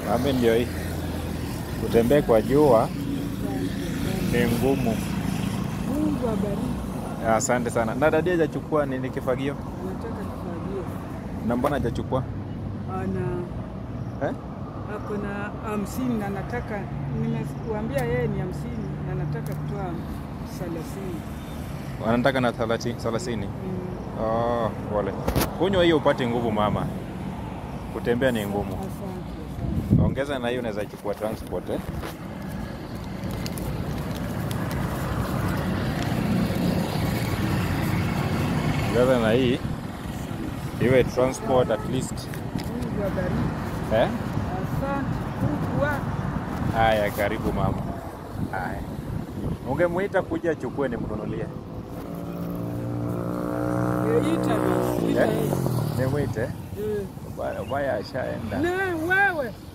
Nami ndio hii. Kutembea kwa jua ni ngumu. Mungu abariki. Asante sana. Na dadi hajachukua nini kifagio? Anataka kufagio. Na mbona hajachukua? Ana Eh? ako na hamsini na nataka, nimekuambia yeye ni hamsini na nataka kutoa thelathini. Wanataka na 30 30. Mm. Oh, pole. Kunywa hiyo upate nguvu mama. Kutembea ni ngumu. Asante, asante. Ongeza na hiyo unaweza chukua transport eh? Ongeza na hii iwe transport at least. Mungu abariki. Eh? Asante. Mungu wa Haya, karibu mama. Haya. Ungemuita kuja achukue nimnunulie. Ita basi. Ita Eh? yeye. Nimwite. Eh. Baya baya ashaenda. Na wewe